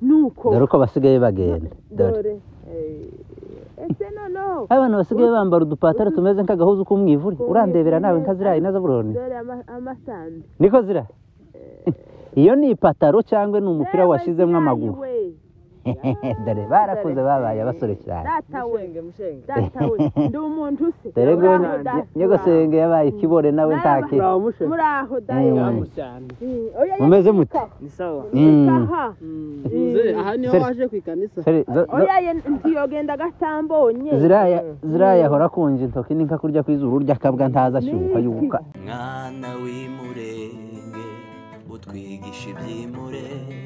nuko dore uko basigaye bagenda dore dore eh, ese noneho abantu basigaye bambara udupataro tumeze nk'agahuzu k'umwivuri urandebera nawe nka ziriya inazo buroni dore ama- amasandi niko zira iyo ni ipataro cyangwa ni umupira washyizemo amaguru dore barakuze babaye abasore cyane datawe mushenge mushenge datawe ndi umuntu se dore ngo Muraho data. nyogosenge yabaye ikibore nawe nta Naba- kintu Muraho mushe. muraho Eh. dayo Muraho cyane Mumeze mute? ni sawa kaha Mzee, aha niho Seri- waje ku ikanisa Sorry, zo- zo- oya ye ntiyogenda gatambonye ziriya ziriya yahora akunje intoki ni nka kurya kw'izuru urya akabwa ntaza ashyuha yubuka mwana w'imurenge utwigisha iby'imurenge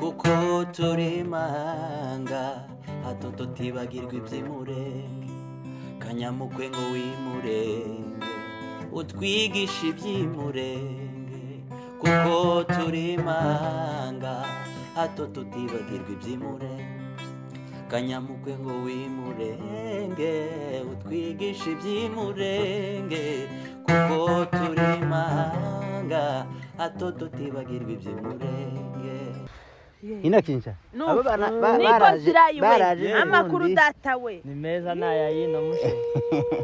kuko turi manga hato tutibagirwa iby'imurenge kanyamukwe ngo w'imurenge utwigisha iby'imurenge kuko turi manga hato tutibagirwa iby'imurenge kanyamukwe ngo w'imurenge utwigishe iby'imurenge kuko turi manga hato tutibagirwa iby'imurenge inakinja Nuko. Aba bana- ba- niko baraje- baraje zirayiwe n'ubundi. amakuru datawe ni meza n'aya yino mushe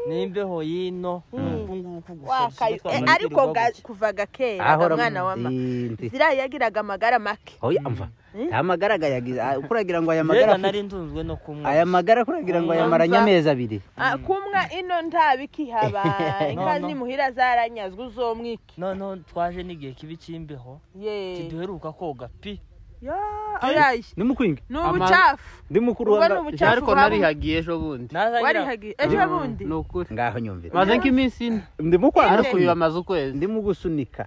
n'imbeho yino uku nguku wakayo gusa Eh, ariko ga- kuva gakera ahora mwana wa ma mutindi ziriya yagiraga amagara make oya mva aya magara agayagiza ah, kuragira ngo aya magara yega afite- nari ntunzwe no kumwe aya magara kuragira ngo Umva. ayamaranye amezi abiri Ah, kumwa ino nta bikihaba inka No, no. nimuhira zaranyazwe uzomwiki noneho twaje n'igihe kibi cy'imbeho ye kiduheruka koga pi Ya, oya ni mukwinga ni ubucafu ndi mukuru ubwo wa ni nga- ubucafu ariko bwabo. narihagiye ejo bundi naza ngira warihagiye ejo bundi ni ukuri ngaho nyumvira maze nk'iminsi ine ndi mukwara ariko uyu amaze ukwezi ndimo gusunika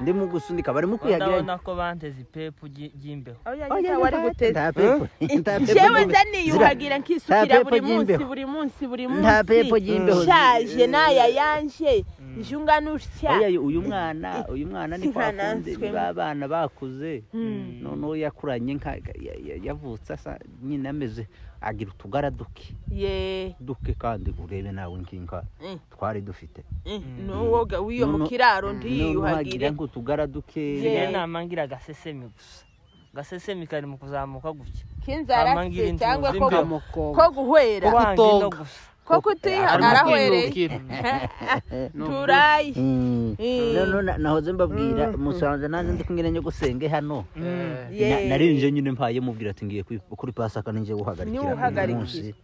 ndimo gusunika barimo kwihagira ndabona ko banteze ipepu ry- ry'imbeho oya Oya, nyita wari guteza nta pepo nta pepo jewe ry'imbeho. nza niyuhagira nkisukira Nta pepo buri munsi ry'imbeho. buri munsi buri Nta pepo ry'imbeho. munsi nshaje n'aya yanje njunga n'utya Oya, uyu mwana uyu mwana ni Si nka kwakunze natwe. ni ba bana bakuze Hmm. noneho yakuranye nka ya- ya- yavutse asa nyine ameze agira utugara duke ye duke kandi urebe nawe nkinga Mm. twari dufite eh, n'uwo ga- w'iyo mu Noneho- kiraro noneho ndiyuhagire hagira nk'utugara duke ngira Yeah. inama ngira agasesemi gusa agasesemi kari mu kuzamuka gutya Ama ngira k'inzarase inzu cyangwa ko z'imbeho. ko guhera kubanje no gusa ko kutihagarahereye turaye Mm. Eh. noneho na- nahoze mbabwira musanze nanze ndi kumwe na nyogosenge hano Ye. Na- narinje nyine mpaye mubwira ati ngiye kwi- kuri pasaka ninjye Niwe guhagarikira uyu uhagarikira. munsi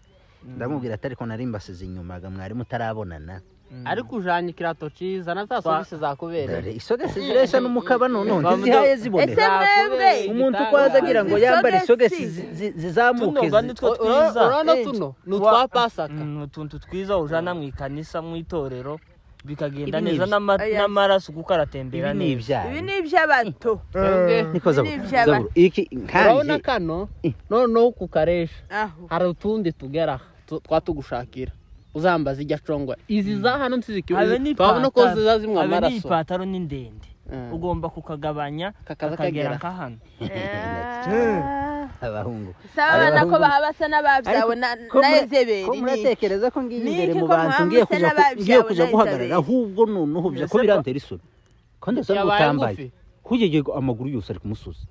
ndamubwira ati ariko nari mbasize inyuma ga mwari mutarabonana ariko ujanye ikirato cyiza na za sogisi zakubereye dore isogesi zireshya n'umukaba noneho Twamudo- ntizihaye zibone Ese mwebwe umuntu uko aza agira ngo Izi yambare sogesi. isogesi zi- zi- zizamuke Tuno, zi- nitwo twiza. urabona Eh. tuno ni Wa- utwa pasaka Mm, utuntu twiza ujana mu ikanisa mu itorero bikagenda Ibi ni neza ibyo. n'ama- Oya. n'amaraso kuko aratembera ibi ni neza ibi ibyaha ni iby'abato Twebwe, niko zaburo ibi ibyaha. zaburo iki urabona nkanjye kano noneho kukaresha aho hari utundi tugera tu- twatugushakira uzambaza ijya acongwa izi za hano habe ni nsizikiwe twabona ko ipantaro- ziza zinywa habe ni amaraso ipantaro ni ndende Mm. ugomba kukagabanya Kakaza kagera. kakagera nka hano Ah. abahungu saba abana ko baba basa n'ababyawe na Ko mura- ezeberi ko muratekereza ko ngiye Ni imbere iki mu ko bantu muhamwe ngiye se kujya ku- n'ababyawe ngiye kujya na guhagarara Isabeli? ahubwo noneho bya ko Mbese ko- birantera isoni ko ndasanga Yabaye utambaye ngufi. kugegeye amaguru yose ari ku musozi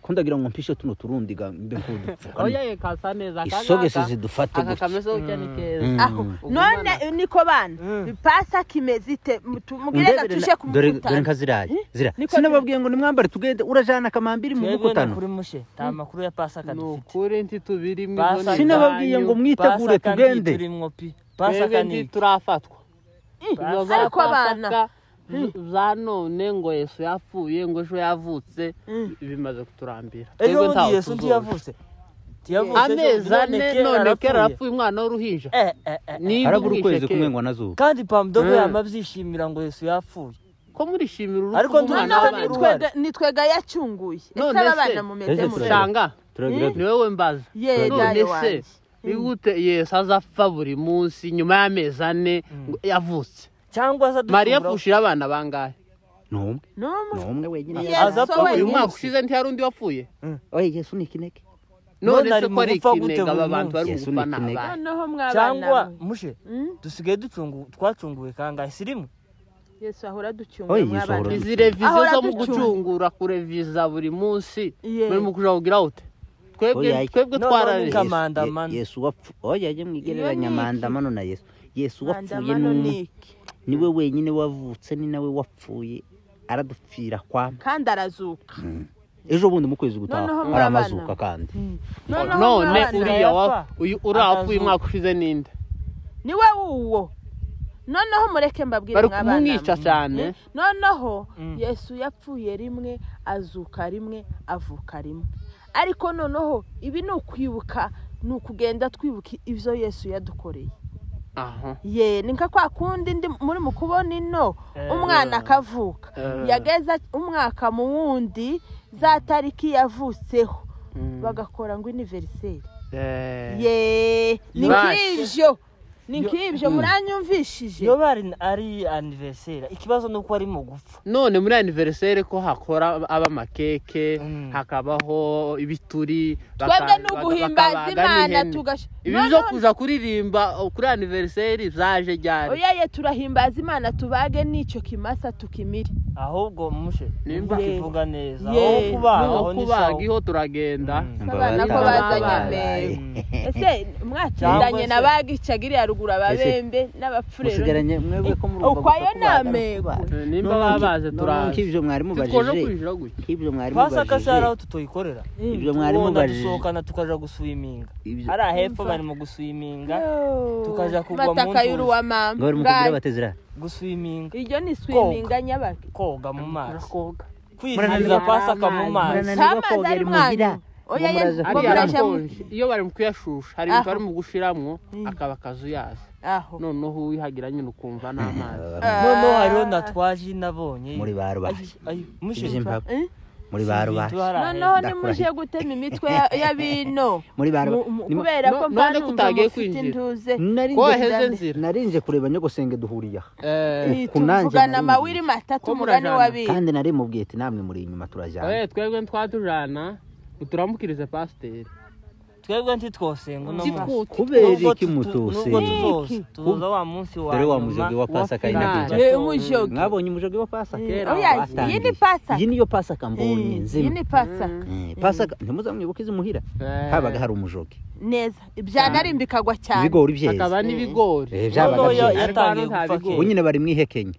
ko ndagira ngo mpishe tuno turundi ga mbe nk'udupfukamye oya kasa neza aka isogesi ngaka, zidufate aka gutya kameze gutya ni keza Mm. aho Mm. none niko bana bipasa kimeze ite mutubwire Ndebere gatuje na- ku dore mukuta dore nka ziriya zira Niko sinababwiye ngo nimwambare tugende urajana kamambiri mu twebwe ni mukutano kuri mushe nta makuru ya pasaka ni dufite ukuri ntitubiri mu Pasaka- izoni sinababwiye ngo zanyu. mwitegure Pasaka tugende ntiturimwo pi twebwe pasaka ni iki? ntiturafatwa Izo za ariko abana. Pasaka, z- za none ngo yesu yapfuye ngo ejo yavutse Mm. bimaze kuturambira ejo Twebwe ntaho bundi yesu tuzonka. ntiyavutse ntiyavutse ejo, amezi ane none kera none kera arapfuye. arapfuye umwana w'uruhinja Eh, eh, eh. niba harabura uhishe ukwezi kera. kumwe ngo nazuba kandi pamudogo Mm. yama abyishimira ngo yesu yapfuye ko murishimira Ariko urupfu rw'umwana ntuzi- noneho w'abantu None- nitwega nitwega yacunguye None ese aba bana se- mumeze Ese mutya turareba. shanga turagira ni wowe mbaza Ye, none dayo se wanjye. nigute yesu azapfa buri munsi nyuma y'amezi ane ngo yavutse cyangwa se mariya aducungura- apfushira abana bangahe n'umwe n'umwe n'umwe wenyine Yesu yaje. Aza apfa buri uyu wenyine. mwaka ushize ntihari undi wapfuye oya yesu ni ikinege none None ari se ko ari mu gupfa gute ikinega buri aba bantu bari mu munsi? gupfa Yesu ni ni ikinega. abana noneho mwabana cyangwa mwe. mushe Mm? dusigaye ducungu- twacunguwe kangahe sirimu yesu ahora Oye, ducunguye Yesu mwabana ahora- izi reviziyo Ahora zo mu ducunga. gucungura kureviza buri munsi Ye. muri mu kujabugira ute twebwe Oya. twebwe No, twararije no, ni Mandamano. Ye- yesu wapfu oya ajye mwigereranya Iyo ni iki? mandamano na yesu yesu wapfuye Mandamano n'umu- ni iki niwe wenyine wavutse ni nawe wapfuye aradupfira kwama kandi arazuka ejo bundi mu kwezi gutaha Noneho ari murabana. amazuka kandi noneho none mwana, uriya wa- Yapfa. uyu urapfuye Akazuka. umwaka ushize ninde niwe wuwo noneho mureke mbabwire bari mwa bana kumwica mwe. cyane noneho Mm. yesu yapfuye rimwe azuka rimwe avuka rimwe ariko noneho ibi ni ukwibuka ni ukugenda twibuka ibyo yesu yadukoreye aha ye ni nka kwa kundi ndi muri mu kubona ino Eh. umwana akavuka Eh. yageza umwaka mu wundi za tariki yavutseho Mm. bagakora ngo iniveriseri Eh. ye ni Bash. nk'ibyo ni Yo- nk'ibyo muranyumvishije iyo bari ari anniversaire ikibazo ni uko ari mu gupfa none muri aniveriseri ko hakora aba amakeke Mm. hakabaho ibituri twebwe baka- ni uguhimbaza bakabaga imana n'ihene. tugasha ibi None- byo kuza kuririmba oh, kuri aniveriseri zaje ryari oya ye turahimbaza imana tubage n'icyo kimasa tukimire ahubwo mushe Nimba- kivuga neza Ye. aho kubaga aho aho ni kubaga sawa. iho turagenda Mm. abana ko bazanye Mbabaye. ese Cyangwa mwakiranye se- na bagicagiri ya ruguru ababembe n'abapfurero musigaranye mwebwe ko murumva Ukwayo gupfa kubaga ari namego. ukubaga. Eh, nimba Noneho nki- babaze noneho turaza nk'ibyo mwari titwoje mubajije kwinjira gutya nk'ibyo mwari twasaka se hari mubajije aho tutoyikorera ibyo mwari tubona mubajije dusohokana tukaja guswiminga ibyo hariya hepfo bari mu guswiminga tukaja kugwa mu mataka nzuzi. y'uruwa mama ngari Bwaki. mukugira batezera guswiminga iryo ni swiminga nyabaki koga mu mazi turakoga kwizirira pasaka mu mazi Murananirwa cy'amazi kogera ari imuhira. mwanyu oya ye Muraza ngo kugera hariya muraje mu- harakonje iyo bari mu kuyashusha hari Aha. ibintu bari mu gushiramwo akaba akazuyaza aho noneho uwihagira nyine ukumva n'amazi noneho hariho na twaji nabonye muri ba rubahe ayo mushe ibyo mpaka Eh? muri ba rubahe noneho Ndakurahiye. nimuje gutema imitwe ya- y'abino muri ba Mu- rubahe mu- Nimo- kubera ko No- mba none numva kutagiye mufite kwinjira. induze Narinze- ko waheze nzira narinze kureba nyogosenge duhuriye aha Eh, Iyi ku nanjye tuvugana nari amawiri nzi. matatu Ko umugani murajana. w'abiri kandi nari mubwiye ati namwe muri inyuma turajyana oye, twebwe twatujana turamukirize pasiteri twebwe ntitwosenga uno Siko munsi kubera Nubwo iki tutu- mutose nubwo tuzoza tuza wa munsi wa dore wa nyuma. mujogi wa pasaka finale. inakuja Ye, umujogi. mwabonye umujogi wa pasaka Kera Oya, batangiye. iyi ni pasaka. iyi niyo pasaka mbonye Eh, iyi nzima ni pasaka Eh, pasaka ntimuzamwibuke izi muhira habaga hari umujogi neza ibyana ari imbikagwa cyane ibigori byeze hakaba n'ibigori Eh, byabaga Noneho ya- byeze. yatangiye Ariko hano nta gupfa bigori. ubu kera. nyine bari mu ihekenya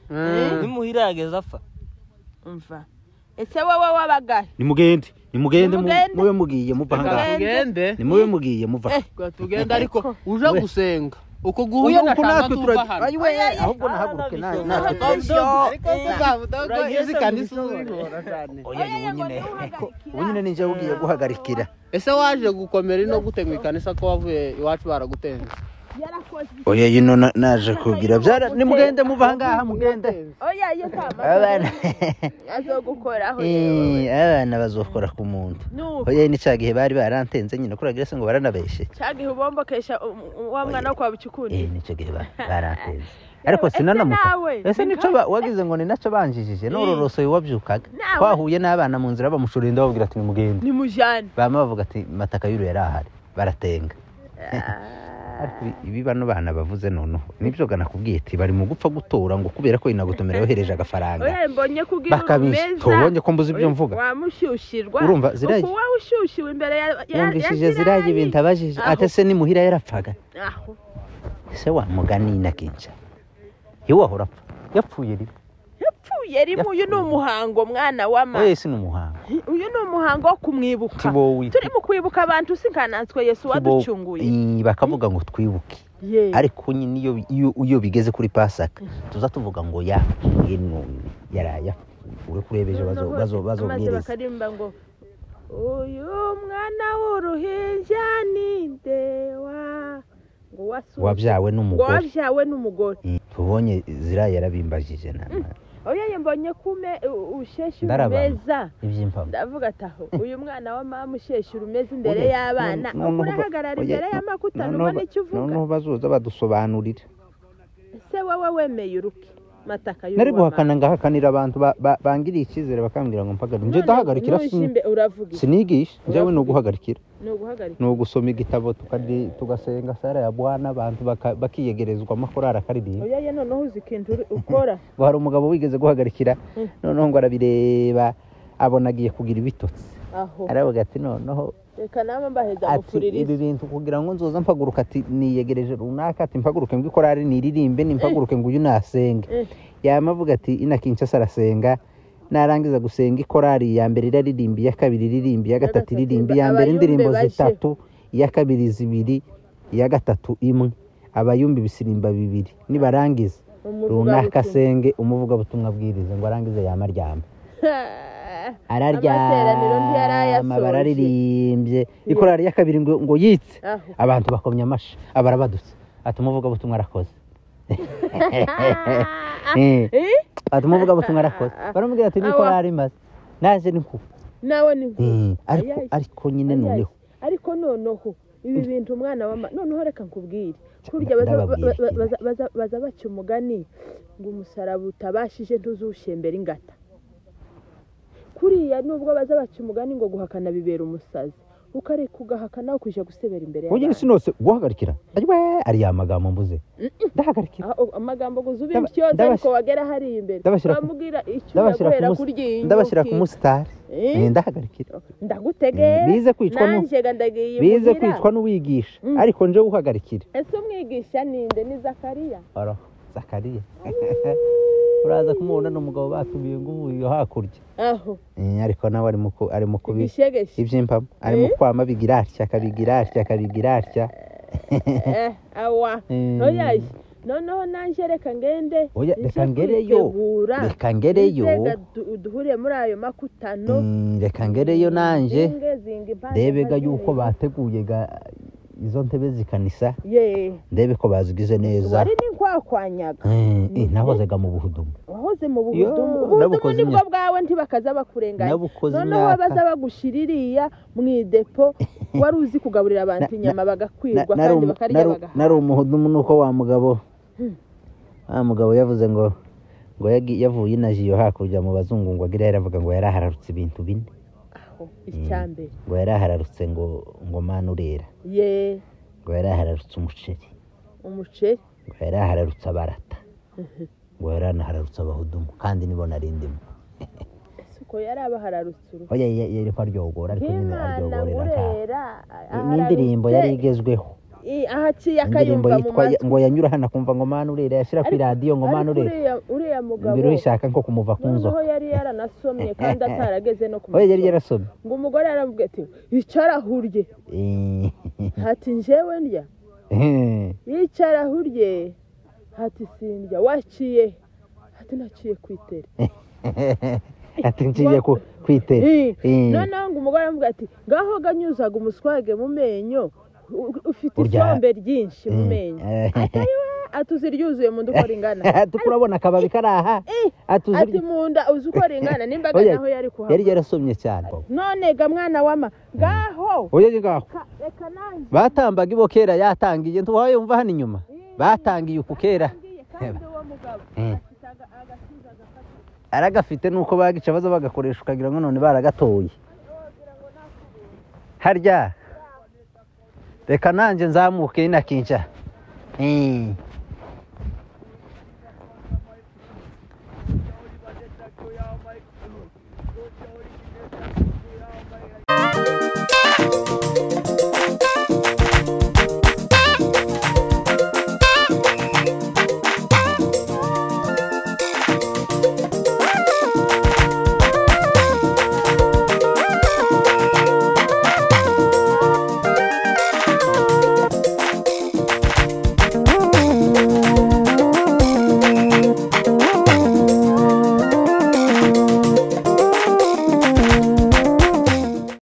Mm. nimuhira yageze apfa umva ese wowe wabagahe nimugende nimugende mu- Nimugende. mube mugiye muva reka ahangaha tugende nimube mugiye muva Eh, reka tugende ariko uje We. gusenga uko Ubu guhuye na uku natwe shanga tuva turajya hano Ayiwe, Ayaya. ahubwo nahaguruke na- natwe Ariko turajya ariko tuzavuga ko izi kanisa uzibora cyane oya ni ngo ubunyine ntiwuhagarikira. ubu nyine ninjye ugiye guhagarikira ese waje gukomera ino gute mu ikanisa ko wavuye iwacu baragutenze yarakoze oya yino na- naje kugira byara nimugende muva ahangaha mugende oya iyo nta abana azogukoraho Eh, abana bazokora ku muntu nuko oya ni cya gihe bari barantenze nyine kuragira se ngo baranabeshye cyagihe ubombokesha um- um- wa mwana wo kwa Eh, bucukundi ni cyo gihe ba- barantenze ariko Ese sinanamuka nawe, ese ni nicyo ba- wagize ngo ni nacyo banjijije nororosoye wabyukaga Nawe. twahuye n'abana mu nzira bamushoreye ndababwira ati nimugende nimujyane bama bavuga ati mataka y'uru yari ahari baratenga ariko ibi- ibi bano bana bavuze noneho nibyo nakubwiye ati bari mu gupfa gutora ngo kubera ko inagotomera yohereje agafaranga oya mbonye kubwira bakabisha tubonye ko mbuze ibyo mvuga wamushyushyirwa Urumva, ziraye? uku wowe ushyushyiwe imbere ya ya- ya yumvishije ziriya ibintu abajije Aho. ate se ni muhira yarapfaga aho ese wamugani inakinja ntiwahora apfa yapfuye rimwe yapfuye rimwe uyu ni umuhango mwana w'ama oye si ni umuhango uyu ni umuhango wo kumwibuka Tibowi. turimo kwibuka abantu sinkananswe yesu waducunguye Ii, bakavuga ngo twibuke ye ariko nyine iyo, iyo, iyo bigeze kuri pasaka tuza tuvuga ngo yapfuye none yaraya uri kureba ejo bazo- maze bazo- bazobwiriza bakaririmba ngo uyu mwana w'uruhinja ni ndewa ngo wasuzumwe- wabyawe ngo n'umugore wabyawe n'umugore Mm, tubonye zira yarabimbajije na oya ye mbonye kume usheshe Ndarabana. urumeza iby'impamo ndavuga ati aho uyu mwana wa mama usheshe urumeza imbere Oya, y'abana no- noneho ba- urahagarara oya, imbere no- y'amakutano noneho ubona ba- icyo uvuga noneho bazoza badusobanurira ese wowe wemeye uruke mataka y'uruwa nari mama. guhakana ngahakanira abantu ba- ba- bangiriye icyizere bakambwira ngo mpagarike njye ndahagarikira None sin- nujimbe uravuga iki? sinigisha njyewe ni uguhagarikira ni uguhagarika ni ugusoma igitabo tukadi- tugasenga sara ya bwana abantu baka- bakiyegerezwa amakorari akaririmba oya ye noneho uzi ikintu uri- ukora ngo hari umugabo wigeze guhagarikira Mm. noneho ngo arabireba abona agiye kugira ibitotsi aho aravuga ati noneho reka nawe mbaheza ati amufuririze ibi bintu kugira ngo nzoza mpaguruka ati niyegereje runaka ati mpaguruke ngo ikorari niririmbe nimpaguruke ngo uyu nasenge Eh. yama avuga ati ina kinshasa arasenga narangiza gusenga ikorari ya mbere iraririmba iya kabiri iririmba iya gatatu gatatu iririmba iba- iya mbere abayumbe indirimbo baje. zitatu iya kabiri zibiri iya gatatu imwe abayumbi ibisirimba bibiri nibarangiza runaka asenge umuvugabutumwa abwirize ngo arangize yama aryama Amateraniro araryama ntiyarayasoje. bararirimbye ikorari ya kabiri ngo ngo yitse aho abantu bakomya amashyi abara badutse ati umuvugabutumwa arakoze Eh, Eh? ati umuvugabutumwa arakoze baramubwira ati niko Awa. yari imaze naje ni kuba nawe ni Eh, ariko Ayayi. ariko nyine noneho ariko noneho ibi bintu umwana wa ma- noneho reka nkubwire kurya Nda- baza- ba- ndababwira ba- ikintu. baza- baza- baza baca umugani ngo umusaraba utabashije ntuzushembera ingata kuriya nubwo baza baca umugani ngo guhakana bibera umusazi ukareka ugahakana ukujya gusebera imbere ugira y'abantu. isi nose guhagarikira ariwe ari ya magambo mvuze ndahagarikira Ah, oh, amagambo ngo uzube Ndaba- ibyotse ndabashyira- ariko wagera hariya imbere ndabashyira ku- wamubwira icyo ndabashyira ku uraguhera musi- kurya ndabashyira ku inyuki. musitari Eh? Eh, ndahagarikira ndagutegera Eh, bize kwicwa nu- nanjye ga ndagiye bize imuhira. kwicwa n'uwigisha Mm. ariko nje uhagarikira ese umwigisha ninde ni zakariya oro zakariya uraza kumubona ni umugabo batumiye ngo uvuye hakurya aho Eh, ariko nawe arimo ku- arimo kubi igishegeshe iby'impamo arimo Eh? kwama bigira atya akabigira atya akabigira atya Eh, awa Eh. ntoyaye noneho nanjye reka ngende Oya, nje reka ngereyo. kwitegura. reka ngereyo Nizega du- duhurire muri ayo makutano Mm, reka ngereyo nanjye Zinge, zinga impande ndebega mpande. yuko bateguye ga- izo ntebe zikanisa ye ndebe ko bazigize neza wari ninkwakwanyaga Eh, eh, nahozaga mu buhudumu wahoze mu Yo, buhudumu nabukoze ubuhudumu nibwo imyaka. bwawe ntibakaza bakurenganya Nabukoze noneho imyaka. wabaza bagushyira iriya mu idepo wari uzi kugaburira abantu Na- na- inyama Na- bagakwirwa nari kandi umu- bakarya nari- bagahaga nari umuhudumu nuko wa mugabo wa mugabo yavuze ngo ngo yagi- yavuye inajiyo hakurya mu bazungu ngo agire yaravuga ngo yari ahararutse ibintu bine icya mbere ngo yari ahararutse ngo ngo mana urera ye ngo yari ahararutse umuceri umuceri ngo yari ahararutse abarata ngo yari anahararutse abahudumu kandi nibo narindimo ese uko yari abahararutse uruhu oya ye- ye- ariko aryogora ariko nyine nk'imana aryogorera nta ngurera n'indirimbo yari igezweho i- ahaciye indirimbo akayumva mu yitwa matwi ngo yanyura hano akumva ngo mana urera yashyira ku Ariko- iradiyo ngo mana ariko urera uriya- uriya mugabo mbere uyishaka nko kumuva ku noneho nzoka yari yaranasomye kandi atarageze no ku oya yari masoko. yarasomye ngo umugore yaramubwiye ati icarahurye hati njyewe ndya yicarahurye hati sindya waciye hati naciye ku itere ati ngiye ku kwitera Eh, noneho ngo umugore aramubwira ati ngaho ganyuzaga umuswage mu menyo u- ufite Urya- isombe ryinshi mu menyo ati uzi iryuzuye mu nda uko ringana tukurabona akababi kari aha Eh, ati uzi- ati mu nda uzi uko ringana n'imbaga Oya, naho yari yari kuhaba yarasomye cyane none ga mwana wama ngaho oya ni ngaho ka- reka nanjye batambaga ibo kera yatangiye ntuwaye wumva hano inyuma batangiye uku kera ngiye kandi uwo mugabo Eh. afite aga- agakiza agafata aragafite nuko bagica baza bagakoresha ukagira ngo none baragatoye harya reka nanjye nzamuke inakinca